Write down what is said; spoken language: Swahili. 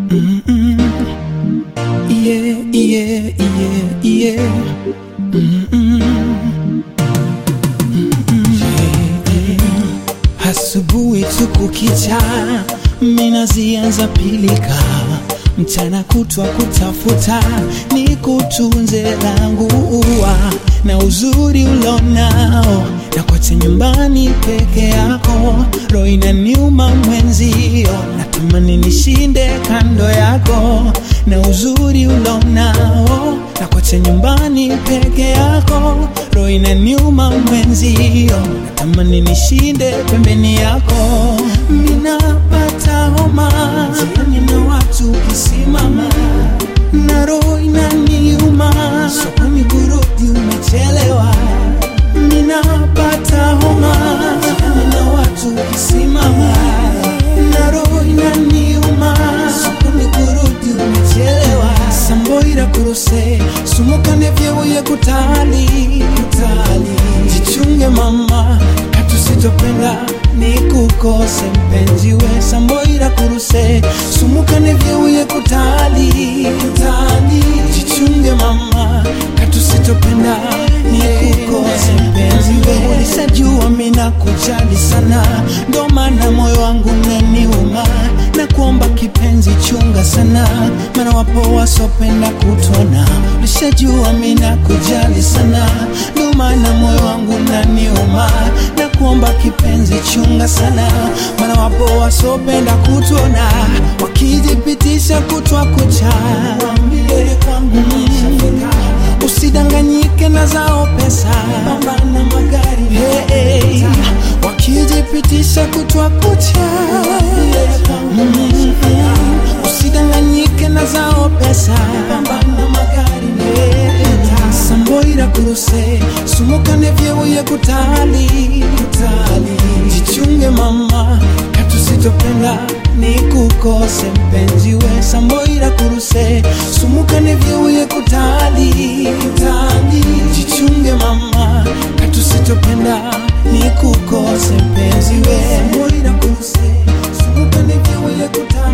Mm-mm. Yeah, yeah, yeah, yeah. Mm-mm. Mm-mm. Asubuhi tu kukicha, mina zianza pilika, mchana kutwa kutafuta, ni kutunze langu ua na uzuri ulonao, na kote nyumbani peke yako, roho inaniuma mwenzio, natamani nishinde kando yako, na uzuri ulonao, na kote nyumbani peke yako, roho inaniuma mwenzio, natamani nishinde pembeni yako, minapata homa jiani na watu kisimama na roho inaniuma, sokoni kurudi umechelewa, ninapata homa jiani na watu kisimama na roho inaniuma, sokoni kurudi umechelewa, samboira kuruse sumukane vyeuye kutali kutali, jichunge mama katusitopenda ni kukose mpenzi we samboira kuruse sumukane vyeuye kutali kutali, jichunge mama katusitopenda ni kukose mpenzi we ulisajua mina kujali sana ndo maana moyo wangu naniuma na kuomba kipenzi chunga sana maana wapo wasopenda kutona ulishajua mina kujali sana ndo maana moyo wangu naniuma na kuomba kipenzi chunga sana maana wapo wasopenda kutona wakijipitisha kutwa kucha Waambie kwangu nishafika usidanganyike na zao pesa pambana magari hey, hey. wakijipitisha kutwa kucha mm, usidanganyike na zao pesa pambana magari hey. samboira kuruse sumukane vyeuye kutali kutali jichunge mama katusitopenda ni kukose mpenzi we samboira kuruse sumukane vyeuye kutali kutali jichunge mama katusitopenda ni kukose mpenzi we samboira kuruse sumukane vyeuye kutali